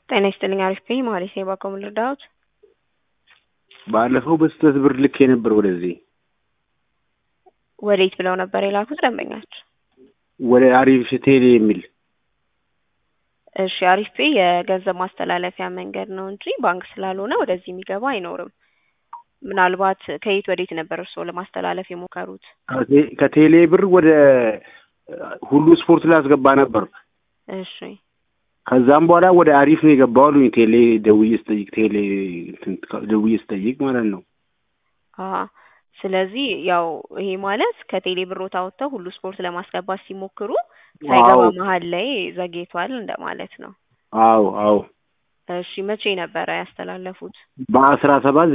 ጤና ይስጥልኝ አሪፍ ነኝ መሀሌት ነኝ በአካባቢዎ ልርዳዎት? ባለፈው በስህተት ብር ልኬ ነበር ወደዚህ ወዴት ብለው ነበር የላኩት ደንበኛችሁ? ወደ አሪፍ ቴሌ የሚል እሺ አሪፍ ፔይ የገንዘብ ማስተላለፊያ መንገድ ነው እንጂ ባንክ ስላልሆነ ወደዚህ የሚገባ አይኖርም። ምናልባት ከየት ወዴት ነበር እርስዎ ለማስተላለፍ የሞከሩት? ከቴ- ከቴሌ ብር ወደ ሁሉ ስፖርት ላስገባ ነበር። እሺ ከዛም በኋላ ወደ አሪፍ ነው የገባው አሉኝ። ቴሌ ደውዬ ስጠይቅ ቴሌ እንትን ደውዬ ስጠይቅ ማለት ነው። አሀ ስለዚህ ያው ይሄ ማለት ከቴሌ ብሮት አውጥተው ሁሉ ስፖርት ለማስገባት ሲሞክሩ ሳይገባ አዎ መሀል ላይ ዘግይቷል እንደማለት ነው። አዎ አዎ እሺ መቼ ነበረ ያስተላለፉት? በአስራ ሰባት